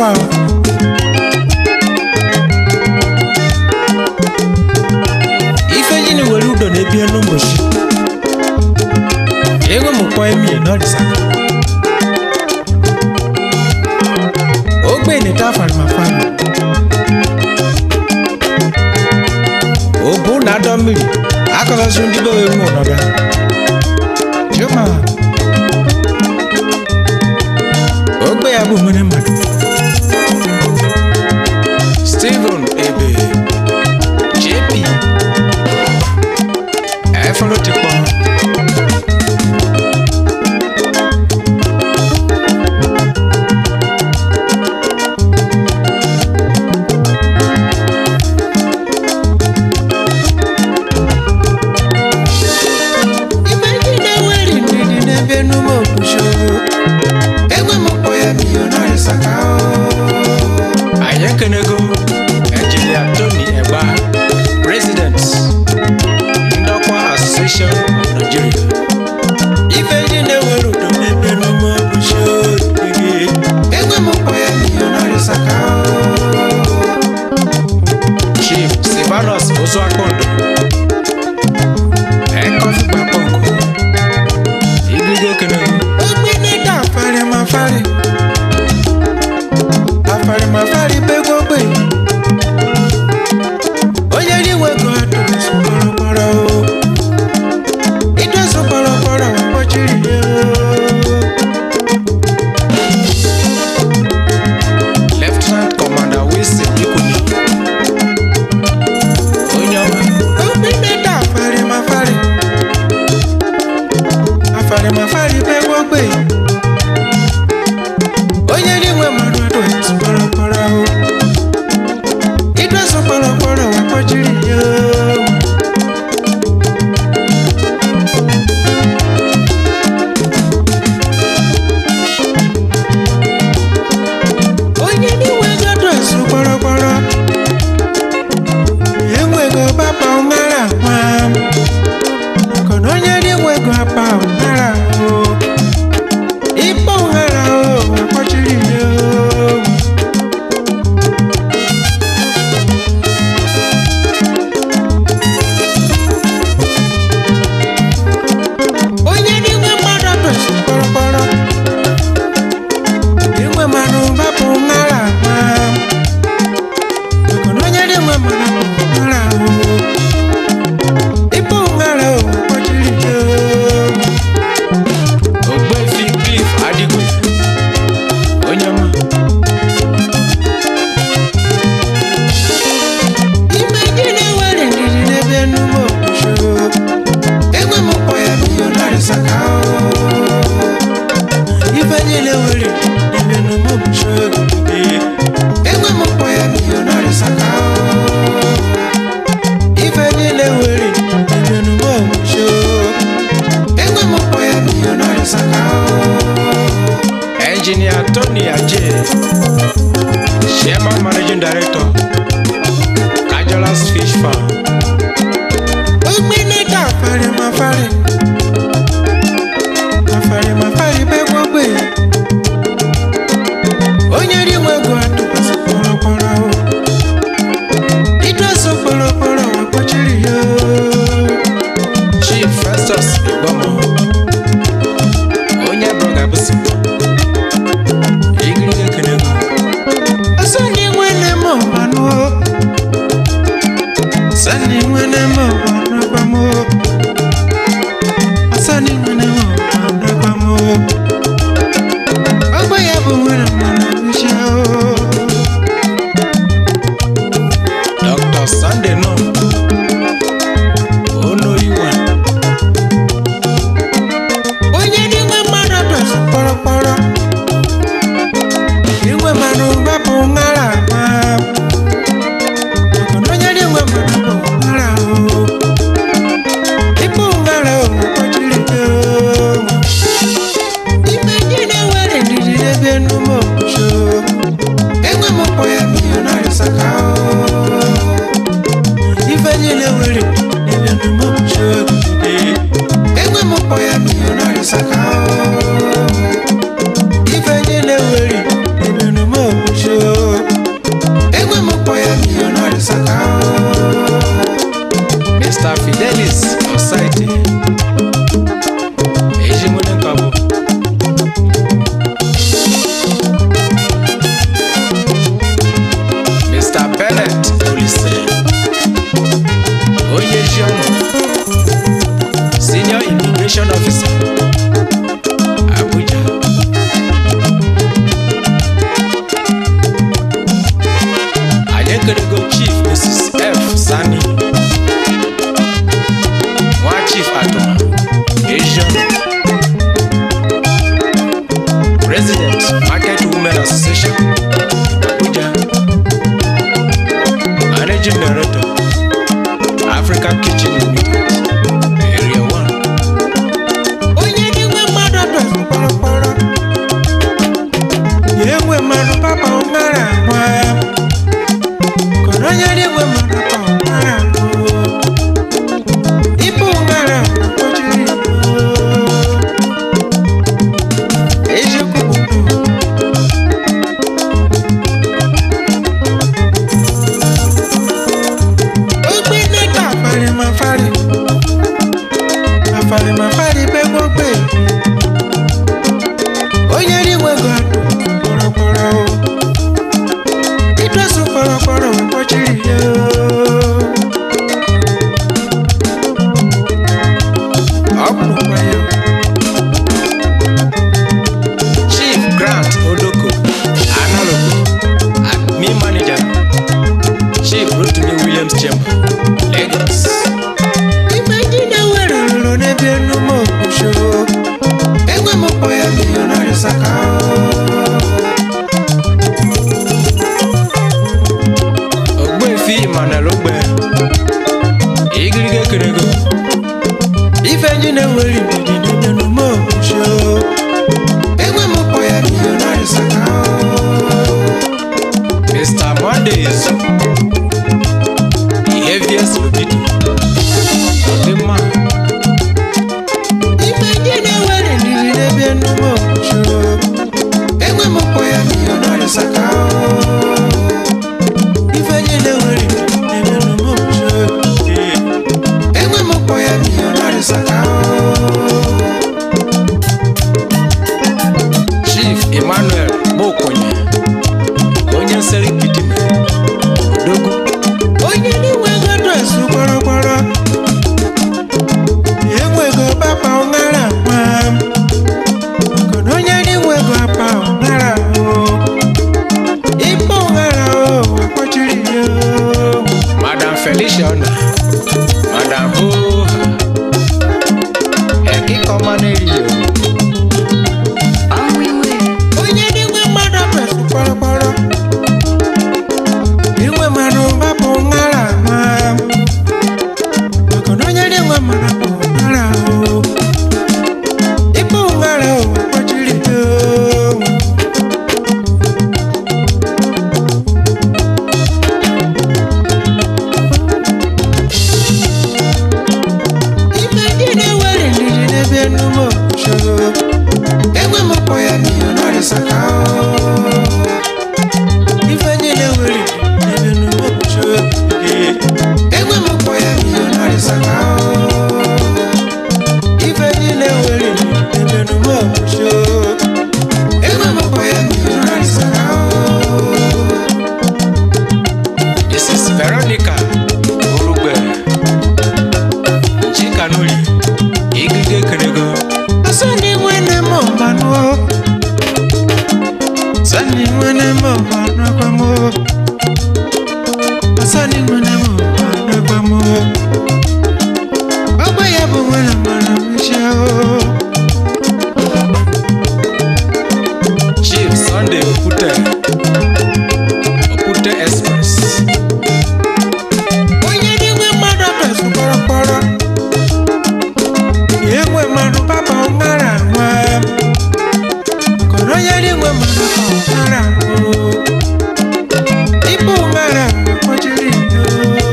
wa o. ife ji ni were udo na-ebi elu mgbochi enwe m kpọ emie n'ọdịsaka ogbe neta farimafari obu na adọ mmiri akọsọsị ndị be wee nwe ọnọdụ juma ogbe ya bụ mmiri mmadụ steven ebe jp ẹfọlọ ti pọ. Ibe ndị na-eweri ndidi n'ebe enume okpuchi enwe m kpọ ya milionari saka anyị ekenego engineer tony egba president ndọkwa association of nigeria ife ndị na-ewere udo n'ebe enume okpuchi enwe m kpọ ya milionari saka chief silvanus ozuakpondo ẹkọfí papọ̀ nkọ igige kene. ó gbé nígbà afarimafari afarimafari pé gbogbo yìí ó yẹ níwèé gan àtúnṣe pọ̀rọ̀pọ̀rọ̀ o ìdọ́sùn pọ̀rọ̀pọ̀rọ̀ wà pọ̀jùrì yẹ o. lieutenant commander wilson ikuni onye ọma. ó gbé nígbà afarimafari afarimafari pé gbogbo yìí onye níwèé mmadụ àtúnṣe pọ̀rọ̀pọ̀rọ̀ o ìdọ́sùn pọ̀rọ̀pọ̀rọ̀ wà pọ̀jùrì yẹ o. onye na-enweghị adreesị kpọrọkpọrọ enweghị papa ụmara nwa maka na onye na-enweghị apa ụmara o ịkpọ ụghara o akpọchiri ya o onye n'inwe mmadụ adreesị kpọrọkpọrọ inwe mmanụ bapụ ṅara nwa maka na onye na-enwe mmanụ bụ ṅara ahụ ịbụ ṅara o kpọchiri ya ogbefi clif adịgwe onye ọma ime gị na-ewere ndidi n'ebe enume okpuchi enwe m kpọ ya milionari saka ife niile nwere n'ime enume okpuchi enwe m kpọ ya milionari saka ife niile nwere n'ime enume okpuchi enwe m kpọ ya milionari saka engineer tony aje chairman managing director kajolas fish farm ogbinita afarimafari afarimafari pé gbogbo èyí onye rí nwego atụkwasị kpọrọkpọrọ o idọsọ kpọrọkpọrọ wakpọchiri ya chief festus igbomo onye broga bụsi igirige kenego asani nwene m ọbanụ asani nwene m ọbanụ gbamo asani nwene m ọbanụ gbamo ọgbọ ya bụ nwere mmanụ uche dr sunday nọ onoyiwa onye n'inwe mmadụ adọsị kpọrọkpọrọ inwe mmanụ gbapụ ṅara ma maka na onye n'inwe mmanụ bụ ṅara o ịkpụ ṅara o kpọchiri gị o ime ndị na-ewere ndidi n'ebe enume okpuchi enwe m kpọ ya milionari saka o director africa kitchen limited area 1 onye na-enwe mmadụ dọzụ kpọrọkpọrọ ya enwe mmadụ papa ụmara nwa kọrọ onye na-enwe mmadụ papa ụmara nwa ibu ụmara kpọchiri eziokwu bụ ogbe neta afarimafari afarimafari pe gbogbo onye riwego atụ kpọrọkpọrọ o ịdọsụ kpọrọkpọrọ wee kpọchiri ya ọ bụrụkwa ya chief grant odoko analoko admin manager chief rotimi williams chamber lagos ife ndị na-ewere rụrụ n'ebe enume okwusho enwe m kpọ ya milionari saka ogbefi emmanuel ogbe igirige kerego ife ndị na-ewere ndidi n'ebe enume okwusho enwe m kpọ ya milionari saka mr mondays the heaviest libido ọdịmma ife ndị na-ewere ndidi n'ebe enume okwusho enwe m kpọ ya milionari saka ife ndị na-ewere ndidi n'ebe enume okwusho enwe m kpọ ya milionari saka chief emmanuel mokonye onye nsere kidime odogwu onye na-enwego dọsụ kpọrọkpọrọ enwego papa ụmara nwa mana onye na-enwego apa ụmara o ịkpọ ụmara o akpọchiri ya o. madam felicia ọna madam oha ekikọma na-eri ya onye na-enwe mmadụ dọsụ kpọrọkpọrọ inwe mmanụ gbapụ ṅara nwa maka na onye na-enwe mmanụ bụ ṅara o ịkpọ ṅara o kpọchiri ya o ife ndị na-ewere ndidi n'ebe enume okwucho enwe m kpọ ya milionari saka o ife ndị na-ewere n'ebe enume okwucho enwe m kpọ ya milionari saka o ife ndị na-ewere n'ebe enume okwucho enwe m kpọ ya milionari saka o Mrs. Veronica Orugbe Chikanuli Igige Kerego Asani mwene mo manuo Asani mwene mo manuo kwa mo Asani mwene mo manuo kwa mo Ọgbẹ́ ya bụ nwere mara mmechi ahụ Chief Sunday Okwute Okwute Express onye na-enwe mmadụ abịazụ kpọrọkpọrọ ya enwe mmadụ papa ụmara nwa kọrọ onye na-enwe mmadụ papa ụmara nwa ịbụ ụmara kpọchiri ndo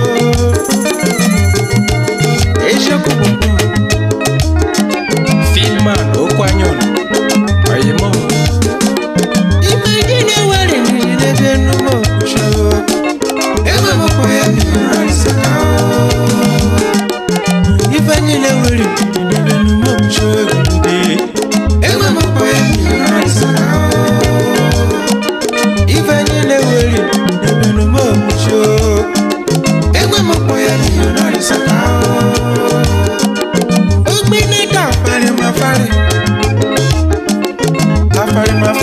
eziokwu bụ filman okwu anyọn oyimo ife ndị na-ewere ndidi n'ebe enume okwucho enwe m kpọ ya milionari saka ife anyị na-ewere ndidi n'ebe enume okwucho egide enwe m kpọ ya milionari saka ife anyị na-ewere ndidi n'ebe enume okwucho enwe m kpọ ya milionari saka ogbe na-ede afarimafari afarimafari